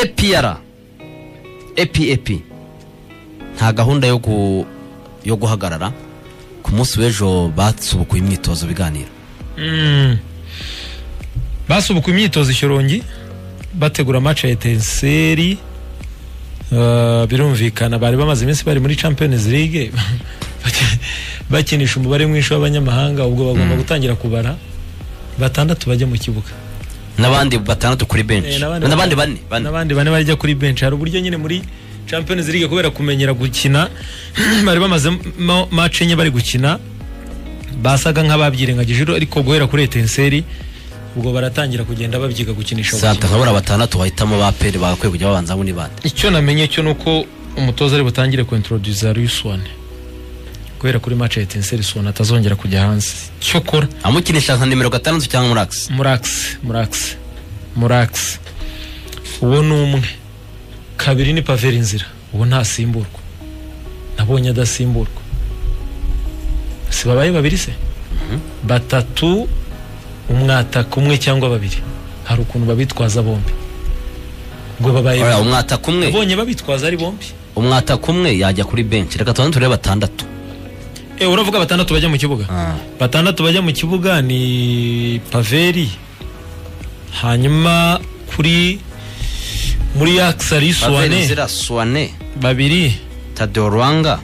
epr epep nta gahunda yo gu- yo guhagarara ku munsi w'ejo batsubukuye imyitozo biganiro basubuka imyitozo ishyorongi bategura match ya etenseri Uh, birumvikana bari bamaze iminsi bari muri champions league Baki- bakinisha umubare mwinshi w'abanyamahanga ubwo bagomba gutangira kubara batandatu bajya mu kibuga n'abandi batandatu kuri Eh, benshi n'abandi bane bane n'abandi bane bajya kuri bench hari uburyo nyine muri champions league kubera kumenyera gukina bari bamazemo match enye bari gukina basaga nk'ababyirengagije ariko guhera kuri etenseri ubwo baratangira kugenda babyiga gukinisha santa gukina nkabura batandatu bahitamo ba peri bagakwiye kujya babanzamo ni bande icyo namenye cyo nuko umutoza ari butangire kuintroduza Luiswan guhera kuri match ya etenseri Swan atazongera kujya hanze cyo kora amukinisha nka nimero gatandatu cyangwa muragisi murax murax murax uwo ni umwe kabiri ni paveri inzira uwo ntasimburwa nabonye adasimburwa si babaye babiri se batatu umwataka umwe cyangwa babiri hari ukuntu babitwaza bombi ubwo babaye Oya, babiri. umwataka umwe nabonye babitwaza ari bombi umwataka umwe yajya kuri benshi reka tubanze turebe batandatu Eh, uravuga batandatu bajya mu kibuga batandatu bajya mu kibuga ni paveri hanyuma kuri muri yakisari suwane avenizira suwane babiri tadeo rwanga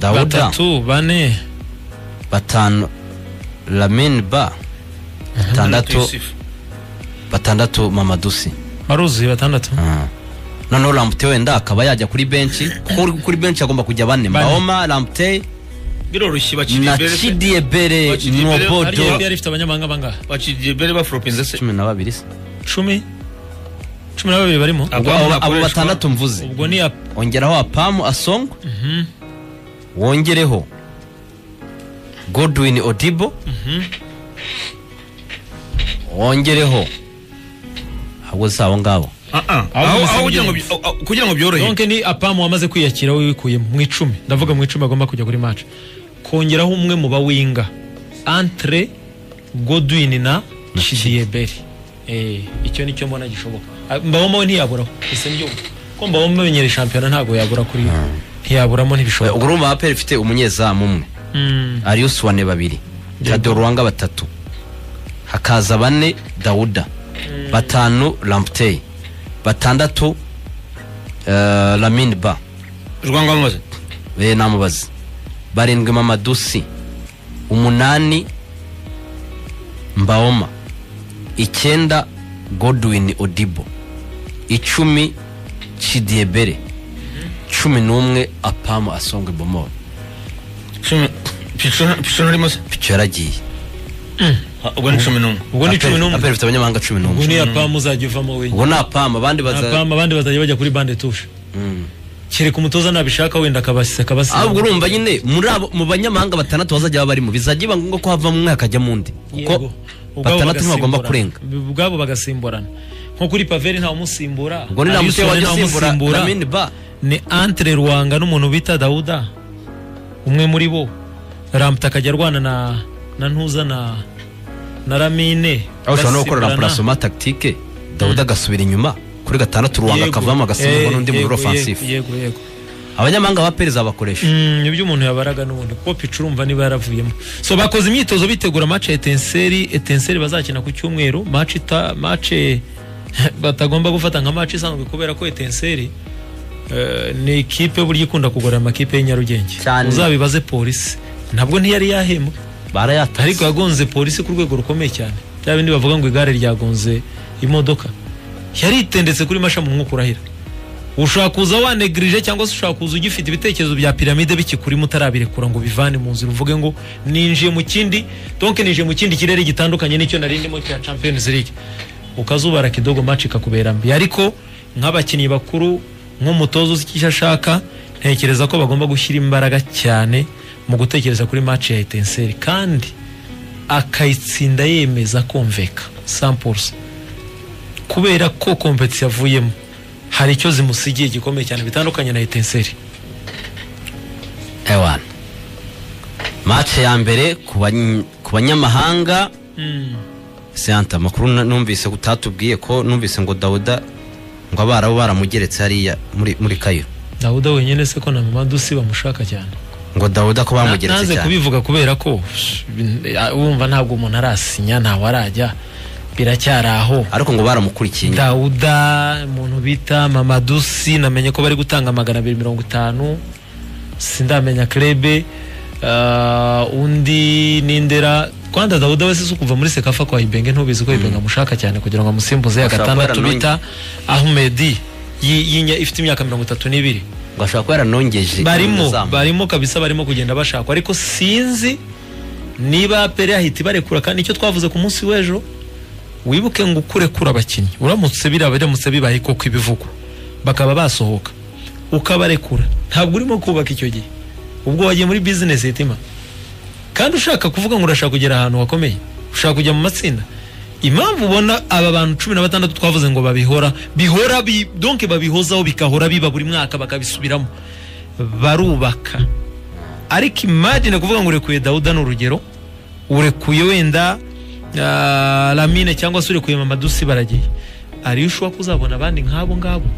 dawuda batatu bane batanu lamin ba batandatu batandatu mamadusi baruzuye batandatu Ah. noneho ramute wenda akaba yajya kuri benshi kuko uri kuri benshi agomba kujya bane Bane. mahoma ramute na biroroshye bakiriye cidiebere Bakiri imbere, hari nobodo yari yari ifite abanyamahanga bangahe bakiriye bere baforopinze se cumi na babiri se cumi cumi na babiri barimo Ah. ubwo abo- Abandi abo bakoreshwa. batandatu mvuze ubwo ni ya ongeraho apamu asongo wongereho godwin odibo wongereho ahubwo si abo ngabo Ah, ah. Aho Aho- bisa aho kugira ngo n'ibyuma. bi- aho- kugira ngo byorohe donke ni apamu wamaze kwiyakira we wikuyemo mu icumi ndavuga mu icumi agomba kujya kuri maci kongeraho umwe mu bawinga antre godwin na cidiyeberi icyo ni cyo mbona gishoboka Ah, mbawoma we ntiyaburaho ese mbyumva ko mbawoma menyere shampiyona ntabwo yabura kuri ntiyaburamo ntibishoboka ubwo urumva aperi ifite umunyezamu umwe Mm, arius wane babiri tadoruwanga batatu hakaza bane dawuda batanu lamptey batandatu eh, lamin ba rwanga bamaze be namubaze barindwi mamadusi umunani mbaoma icyenda godwin odibo icumi cidiebere cumi n'umwe apamu asongwe bomoro cumi pisona pisona arimo se pico yaragiye Ah, ubwo ni cumi n'umwe ubwo ni cumi Aperi- n'umwe aperi ifite abanyamahanga cumi n'umwe ubwo ni apamu uzajya uvamo wenyine ubwo ni apamu abandi baza apamu abandi bazajya bajya kuri bande tushe Mm. kereka umutoza nabishaka wenda akabasiza Ah, ubwo akabasiza urumva nyine muri abo mu banyamahanga batandatu bazajya baba barimo bizajya biba ngombwa ko havamo umwe hakajyamo undi kuko batandatu ntibagomba kurenga ubwabo bagasimburana nko kuri paveri ntawe umusimbura ubwo ni ramute Alisson wajya ntawe asimbura umusimbura. lamine ba ni antre ruwanga n'umuntu bita dawuda umwe muri bo ramute akajya arwana na na ntuza na na ramine aho ushobora no Bagasimburana. gukora rampurasoma takitike dawuda agasubira inyuma kuri gatandatu ruwanga Yego. akavamo agasimburwa Eh, n'undi muri yego, ofansifu yego yego, yego abanyamahanga ba perezida bakoresha Mm, ibyo umuntu yabaraga n'ubundi kuko pica urumva niba yaravuyemo so bakoze imyitozo bitegura match ya etenseri etenseri bazakina ku cyumweru match ita match batagomba gufata nka match isanzwe kubera ko etenseri eh, ni ikipe burya ikunda kugorora amakipe y'inyarugenge Cyane. uzabibaze polisi ntabwo ntiyari yahembwe ariko barayatanze yagonze polisi ku rwego rukomeye cyane bya bindi bavuga ngo igare ryagonze imodoka yaritendetse kuri masha mu mwuka urahira ushobora kuza wanegirije cyangwa se ushobora kuza ugifite ibitekerezo bya piramide bikikurimo utarabirekura ngo bivane mu nzira uvuge ngo ninjiye mu kindi donke ninjiye mu kindi kirere gitandukanye n'icyo nari ndimo cya champions league ukazubara kidogo match ikakubera mbi ariko nk'abakinnyi bakuru nk'umutoza uzi icyo ashaka ntekereza ko bagomba gushyira imbaraga cyane mu gutekereza kuri match ya etenseri kandi akayitsinda yemeza kumveka 100% kubera ko kompetisi yavuyemo hari icyo zimusigiye gikomeye cyane bitandukanye na etenseri ewana mace ya mbere ku bany- ku banyamahanga senta amakuru na- numvise ko utatubwiye ko numvise ngo dawuda ngo abarabu baramugeretse hariya muri muri kayo dawuda wenyine se ko na mama dusi bamushaka cyane ngo dawuda ko bamugeretse naze cyane kubivuga kubera ko wumva ntabwo umuntu arasinya ntawe arajya biracyari aho ariko ngo baramukurikiye inyuma. dawuda umuntu bita mamadusi namenye ko bari gutanga magana abiri mirongo itanu sindamenya krebe ah, undi n'indera kwanda dawuda wese si kuva muri sekafa kwa ibenge ntubizi ko ibenge amushaka cyane kugira ngo amusimbuze ya Ashobora kuba gatandatu yaranonye. bita ahumedi yi- yinya- ifite imyaka mirongo itatu n'ibiri ngo ashobora kuba yaranongeje barimo umuzamu. barimo kabisa barimo kugenda bashakwa ariko sinzi niba pere ahita ibarekura kandi icyo twavuze ku munsi w'ejo wibuke ngo ukurekura abakinnyi uramutse biraba biramutse bibaye koko ibivugwa bakaba basohoka ukabarekura ntabwo urimo kubaka icyo gihe ubwo wagiye muri bizinesi itima kandi ushaka kuvuga ngo urashaka kugera ahantu hakomeye ushaka kujya mu matsinda impamvu ubona aba bantu cumi na batandatu twavuze ngo babihora bihora bi, donke babihozaho bikahora biba buri mwaka bakabisubiramo barubaka ariko imagine kuvuga ngo urekuye dawuda ni urugero urekuye wenda ah, lamine cyangwa se urekuye mamadusi baragiye ariyo ushobora kuzabona abandi nk'abo ngabo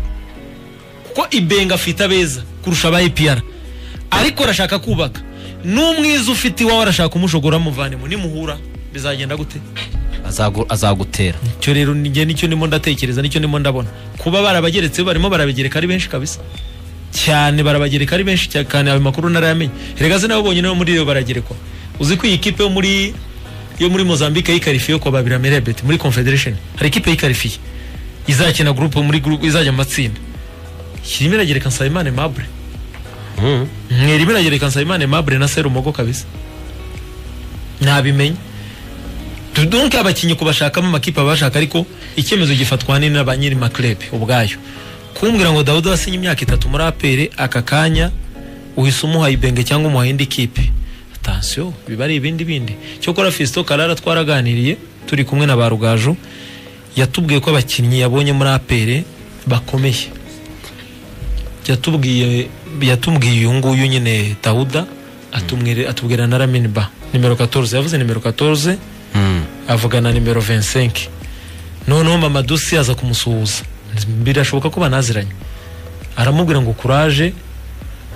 kuko ibenga afite abeza kurusha aba epr ariko arashaka kubaka n'umwiza ufite iwawe arashaka kumushogora muvanemo nimuhura bizagenda gute Azagu- azagutera icyo rero njye nicyo ndimo ndatekereza nicyo ndimo ndabona kuba barabageretse barimo barabagereka ari benshi kabisa cyane barabagereka ari benshi cyane kandi ayo makuru ntarayamenye rega se nabo bonyine bo muri iyo baragerekwa uzi ko iyi kipe yo muri yo muri Mozambique yikarifiye yo kwa Babira Merebet muri Confederation hari ikipe yikarifiye izakina groupe muri groupe izajya mu matsinda kirimo iragereka Nsabimana Mabure Mhm. mwirimo iragereka Nsabimana Mabure na Serumogo kabisa ntabimenye tudunke abakinnyi kubashakamo amakipe abashaka ariko icyemezo gifatwa nini na ba nyiri maklebe ubwayo kumbwira ngo dawuda wasinye imyaka itatu muri apere aka kanya uhise umuha ibenge cyangwa umuha indi kipe atansiyo biba ari ibindi bindi cyokora fisito karara twaraganiriye turi kumwe na ba rugaju yatubwiye ko abakinnyi yabonye muri apere bakomeye yatubwiye yatubwiye uyu nguyu nyine dawuda atumwire- atubwira na ramini ba nimero 14 yavuze nimero 14 Mhm. avugana nimero 25 noneho mama dusi aza kumusuhuza birashoboka ko banaziranye aramubwira ngo kuraje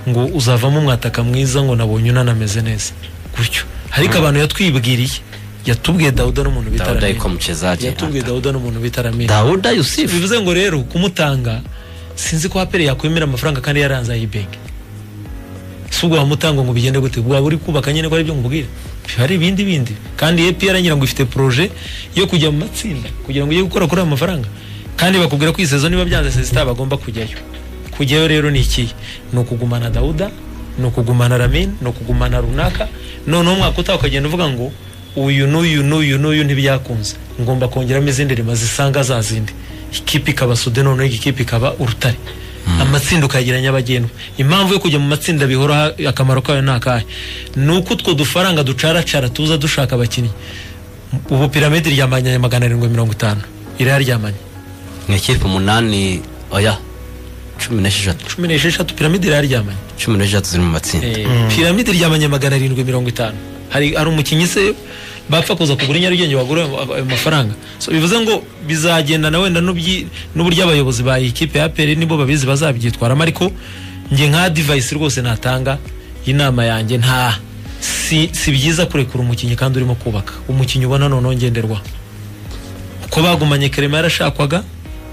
ngo uzavamo umwataka mwiza ngo nabonye unanameze neza gutyo ariko abantu yatwibwiriye yatubwiye dawuda n'umuntu bita dawuda Ramini. yitwa mucezaje yatubwiye dawuda n'umuntu bita ramini dawuda yusufu bivuze ngo rero kumutanga sinzi ko apere yakwemera amafaranga kandi yaranze ayibenga si ubwo wamutanga ngo bigende gute waba uri kubaka nyine ko ari byo nkubwira biba ari ibindi bindi kandi epr ngira ngo ifite proje yo kujya mu matsinda kugira ngo ujye gukora kuri ayo mafaranga kandi bakubwira ko iyi sezo niba byanze sesita bagomba kujyayo kujyayo rero ni iki ni ukugumana dawuda ni ukugumana ramin ni ukugumana runaka noneho umwaka utaha ukagenda uvuga ngo uyu n'uyu n'uyu n'uyu ntibyakunze ngomba kongeramo izindi rima zisanga za zindi ikipe ikaba sude noneho iyi kipe ikaba urutare amatsinda ukayagira nyabagendwa impamvu yo kujya mu matsinda bihora ha- akamaro kayo ni akahe ni uko utwo dufaranga ducaracara tuza dushaka abakinnyi ubu piramide ryamanye magana arindwi mirongo itanu irayaryamanye ni ikipe umunani oya cumi n'esheshatu cumi n'esheshatu piramide irayaryamanye cumi n'esheshatu ziri mu matsinda piramide ryamanye magana arindwi mirongo itanu hari hari umukinnyi se bapfa kuza kugura i nyarugenge bagura ayo- ayo mafaranga so bivuze ngo bizagendana wenda n'ubyi- n'uburyo abayobozi ba iyi kipe ya pere nibo babizi bazabyitwaramo ariko njye nka divayisi rwose natanga inama yanjye nta si, si byiza kurekura umukinnyi kandi urimo kubaka umukinnyi ubona noneho ngenderwaho ko bagumanye kerema yarashakwaga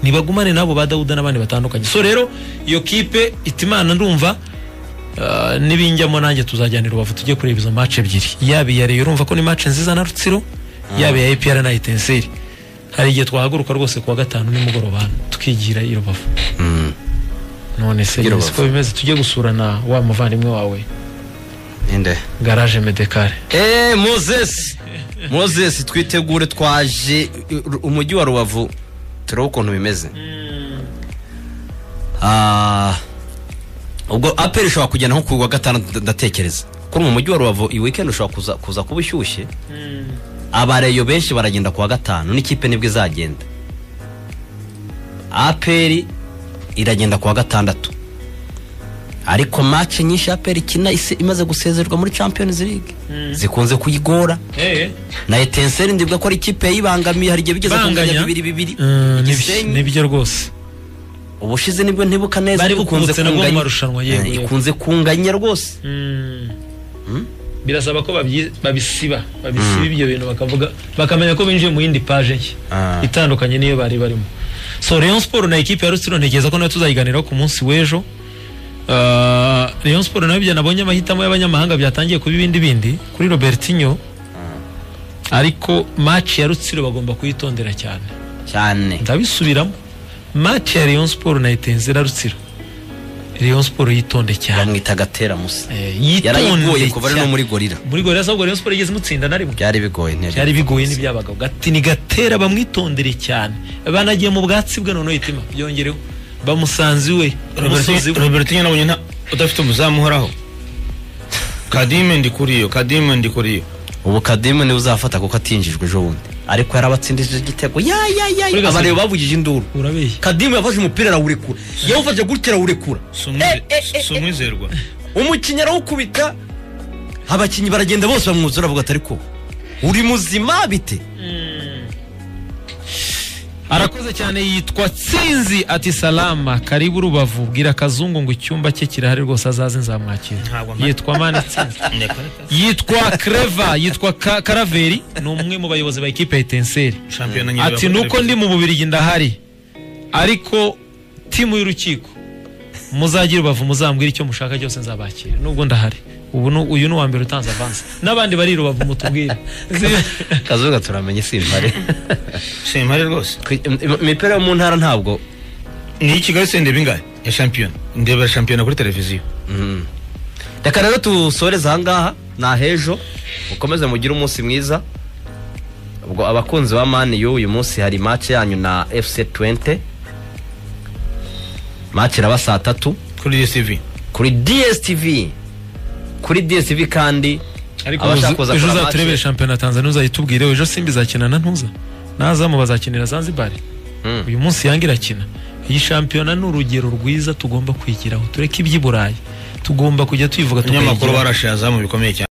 ntibagumane n'abo ba dawuda n'abandi batandukanye so rero iyo kipe itimana ndumva Uh, nibinjyamo nanjye tuzajyanira ubavu tujye kureba izo match ebyiri yaba iya Rayon urumva ko ni match nziza na Rutsiro yaba iya APR na Etincelle hari igihe twahaguruka rwose kuwa gatanu nimugoroba hano, tukigira i Rubavu Mhm. none se Tugira yes, Rubavu. ko bimeze tujye gusura na wa muvandimwe wawe inde garage Medecare eee mozesi mozesi twitegure twaje ru- umujyi wa rubavu turebe ukuntu bimeze Ah, ubwo aperi ishobora kugenda nko ku wa gatandatu ndatekereza kuri mu mujyi wa rubavu iyi weekend ushobora kuza kuza kuba ushyushye abareyo benshi baragenda ku wa gatanu n'ikipe nibwo izagenda aperi iragenda ku wa gatandatu ariko match nyinshi aperi ikina isi imaze gusezererwa muri champions league zikunze kuyigora Eh, na etenseri ndibwa ko ari ikipe yibangamiye hari igihe bigeze ku Banganya. nganya bibiri bibiri eh, Gisenyi. nibi- nibyo rwose ubushize nibwo ntibuka neza Bari ariko bukubutse nabwo mu kunganya- marushanwa, yego, Eh, yego. ikunze kunganya rwose Mm. birasaba ko babyi- babisiba babisiba ibyo bintu bakavuga bakamenya ko binjiye mu yindi paje nshya Ah. itandukanye n'iyo bari barimo so Rayon Sport na ekipe ya Rutsiro ntekereza ko nayo tuzayiganiraho ku munsi w'ejo Ah, Rayon Sport nayo ibyo nabonye amahitamo y'abanyamahanga byatangiye kuba ibindi bindi kuri Robertinho ariko match ya Rutsiro bagomba kuyitondera cyane cyane ndabisubiramo match ya Rayon Sport na Etenzera Rutsiro Rayon Sport yitonde cyane bamwita gatera musa Eh, yitonde yarayigoye kuva ari no cyane. muri gorira muri gore yasabwa Rayon Sport igeze mutsinda na rimwe byari bigoye ntebe byari bigoye n'ibyabagabo gati ni gatera bamwitondere cyane banagiye mu bwatsi bwe noneho itima byongereho bamusanze iwe umusozi we robertinho nabonye nta udafite umuzamu uhoraho kadime ndi kuri yo kadime ndi kuri yo ubu kadimu niwe uzafata kuko atinjijwe ejo bundi ariko yarabatsindije igitego ya ya ya Kuri ya Gasabo. abareba bavugije induru urabeshya kadimu yafashe umupira arawurekura yawufashe gutya arawurekura Si umwize- si umwizerwa umukinnyi arawukubita abakinnyi baragenda bose bamwuzura bavuga atari ko uri muzima bite arakoze cyane yitwa tsinzi ati salama karibu rubavu bwira kazungu ngo icyumba cye kirahari rwose azaze nzamwakira Ntabwo mpa- yitwa mani tsinzi yitwa kreva yitwa Ka- karaveri ni umwe mu bayobozi ba ekipe ya etenseri shampiyona nyine ati nuko ndi mu bubirigi ndahari ariko timu y'urukiko muzagire ubavu muzambwira icyo mushaka cyose nzabakira nubwo ndahari ubu ni- uyu ni uwa mbere utanze avansi n'abandi bari i rubavu mutubwire kazuga turamenye simpare si impare rwose imipira yo mu ntara ntabwo ni kigali se ndeba ingahe ya shampiyona ndebera shampiyona kuri televiziyo reka rero dusoreze ahangaha ni ahejo mukomeze mugire umunsi mwiza ubwo abakunzi ba mani yu uyu munsi hari match yanyu na fc 20 match iraba saa tatu kuri dstv kuri dstv kuri dstv kandi ariko abashaka uzi- kuza ejo kureba uzaturebere match- shampiyona ya tanzania uzayitubwire ejo simba izakinana ntuza n'azamu bazakinira zanzibar Mm. uyu munsi yange irakina iyi shampiyona ni urugero rwiza tugomba kwigiraho tureke iby'i burayi tugomba kujya tuyivuga abanyamakuru tukayigiraho. barashe azamu bikomeye cyane